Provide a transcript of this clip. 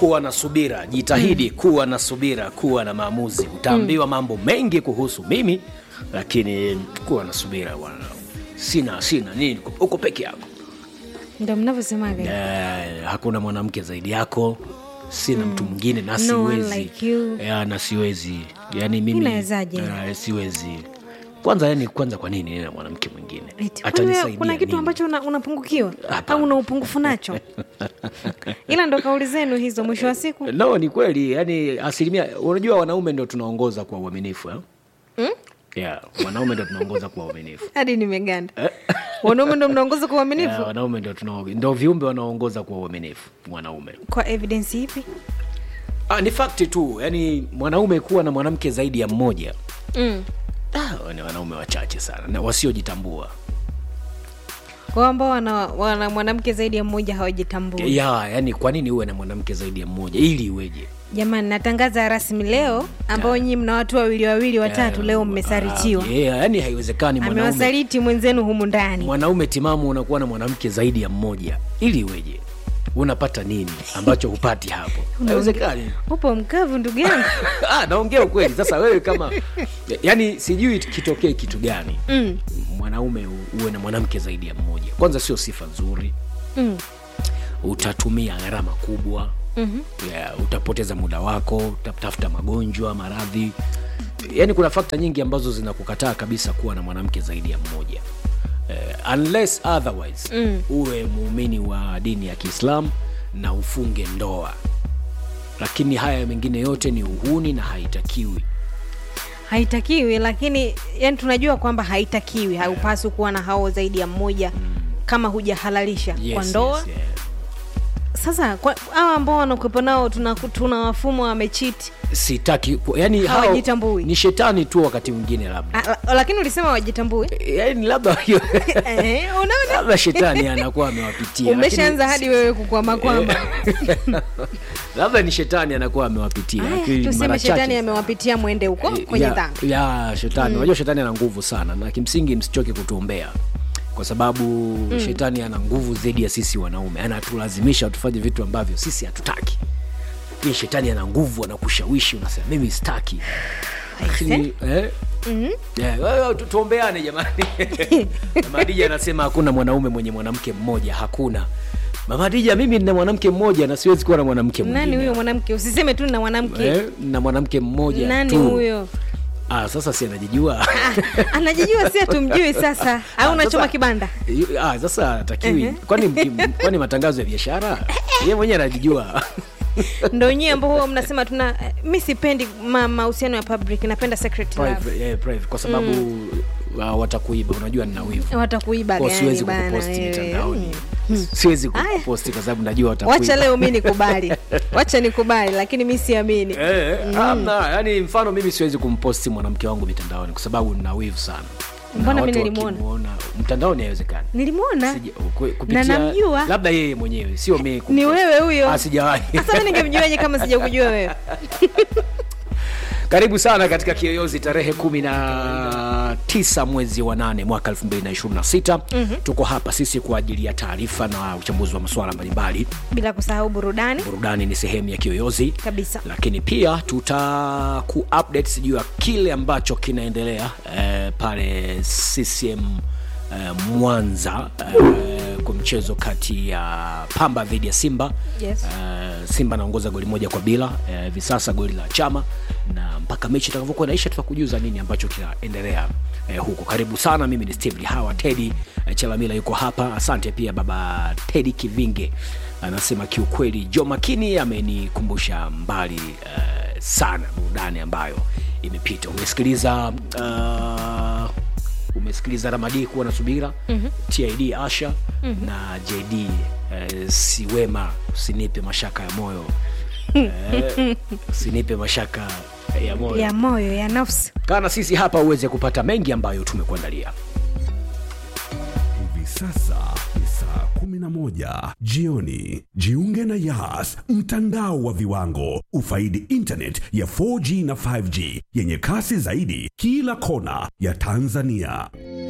kuwa na subira jitahidi kuwa na subira kuwa na maamuzi utaambiwa mambo mengi kuhusu mimi lakini kuwa na subira bwana sina sina nini uko peke yako ndo mnavyosemaga Eh, hakuna mwanamke zaidi yako sina mtu mwingine na No one siwezi like you. ya, na siwezi yani mimi Inawezaje? eh, siwezi kwanza yani kwanza kwa nini nina mwanamke mwingine Eti, kwani wewe atanisaidia kuna kitu nini? ambacho una- unapungukiwa Hapana. au una upungufu nacho ila ndo kauli zenu hizo mwisho wa siku no ni kweli yani asilimia unajua wanaume ndo tunaongoza kwa uaminifu eh? Mm? yeah, wanaume ndo tunaongoza kwa uaminifu hadi nimeganda wanaume ndo mnaongoza kwa uaminifu yeah, wanaume ndo tunao- ndo viumbe wanaoongoza kwa uaminifu mwanaume kwa evidence ipi ah, ni fakti tu yani mwanaume kuwa na mwanamke zaidi ya mmoja mm. ah, ni wanaume wachache sana na wasiojitambua kwao ambao wana, wana mwanamke zaidi ya mmoja hawajitambui ya yani kwa nini uwe na mwanamke zaidi ya mmoja ili iweje jamani natangaza rasmi leo ambao nyinyi mna watu wawili wawili watatu leo mmesaritiwa Ah, yeah, yani haiwezekani mwanaume amewasaliti mwenzenu humu ndani mwanaume timamu unakuwa na mwanamke zaidi ya mmoja ili iweje unapata nini ambacho hupati hapo haiwezekani upo mkavu ndugu yangu ah, naongea ukweli sasa wewe kama yani sijui kitokee kitu gani mm. mwanaume u- uwe na mwanamke zaidi ya mmoja kwanza sio sifa nzuri Mm. utatumia gharama kubwa Mm-hmm. yeah, utapoteza muda wako utatafuta magonjwa maradhi yaani kuna fakta nyingi ambazo zinakukataa kabisa kuwa na mwanamke zaidi ya mmoja uh, unless otherwise mm. uwe muumini wa dini ya kiislam na ufunge ndoa lakini haya mengine yote ni uhuni na haitakiwi haitakiwi lakini yani tunajua kwamba haitakiwi haupaswi kuwa na hao zaidi ya mmoja kama hujahalalisha yes, kwa ndoa yes, yeah. sasa kwa- hawa ambao wanakuwepo nao tuna, tuna wafumo wamechiti sitaki ku- yani hao Hawajitambui. ni shetani tu wakati mwingine labda lakini ulisema wajitambui yani labda hiyo Eh, unaona labda shetani anakuwa amewapitia umeshaanza lakini- hadi wewe kukwama kwamba labda ni shetani anakuwa amewapitia Aya, lakini tuseme mara shetani chache- amewapitia mwende huko kwenye ya, dhambi ya shetani unajua shetani ana nguvu sana na kimsingi msichoke kutuombea kwa sababu mm. shetani ana nguvu zaidi ya sisi wanaume anatulazimisha tufanye vitu ambavyo sisi hatutaki lakini shetani ana nguvu anakushawishi unasema mimi sitaki lakini eh, Yeah, wewe tu- tuombeane jamani mamadija anasema hakuna mwanaume mwenye mwanamke mmoja hakuna mamadija mimi nina mwanamke mmoja na siwezi kuwa na mwanamke nani mwingine huyo mwanamke usiseme tu na mwanamke eh, na mwanamke mmoja nani tu huyo ah, sasa si anajijua anajijua si hatumjui sasa au Ah, unachoma sasa- kibanda Yu- ah, sasa atakiwi Ehe. kwani mki- kwani matangazo ya biashara ye mwenyewe anajijua ndo nyie ambao huwa mnasema tuna mi sipendi ma- mahusiano ya public napenda secret love private, eh, private, kwa sababu uh, watakuiba unajua nina wivu watakuiba Kwa gani siwezi bana kukuposti wewe? mitandaoni siwezi Aya. kukuposti kwa sababu najua wacha watakuiba leo mi nikubali wacha nikubali lakini mi siamini Eh, amna yani mfano mimi siwezi kumposti mwanamke wangu mitandaoni kwa sababu nina wivu sana Na Mbona watu mimi nilimuona? wakimuona mtandaoni haiwezekani nilimwona Sija- ku- kupitia- Na namjua. labda yeye mwenyewe sio mimi ni kumposti. wewe huyo Ah, sijawahi sasa mi ningemjuaje kama sijakujua wewe karibu sana katika kiyoyozi tarehe kumi na tisa mwezi wa nane mwaka 226 mm-hmm. tuko hapa sisi kwa ajili ya taarifa na uchambuzi wa masuala mbalimbali bila kusahau burudani burudani ni sehemu ya kiyoyozi kabisa lakini pia tuta ku update juu ya kile ambacho kinaendelea eh, pale ccm eh, mwanza eh, kwa mchezo kati ya pamba dhidi ya simba Yes. eh, simba anaongoza goli moja kwa bila eh, hivi sasa goli la chama na mpaka mechi itakavyokuwa naisha tutakujuza nini ambacho kinaendelea eh, huko karibu sana mimi ni steve hawa tedi eh, chelamila yuko hapa asante pia baba tedi kivinge anasema kiukweli jo makini amenikumbusha mbali uh, sana burudani ambayo imepita umesikiliza uh, umesikiliza ramadi kuwa na subira mm-hmm. tid asha mm-hmm. na jd uh, siwema usinipe mashaka ya moyo uh, usinipe mashaka ya moyo ya moyo ya nafsi kana sisi hapa uweze kupata mengi ambayo tumekuandalia Hivi sasa ni saa 11 jioni. Jiunge na Yas, mtandao wa viwango. Ufaidi internet ya 4G na 5G yenye kasi zaidi kila kona ya Tanzania.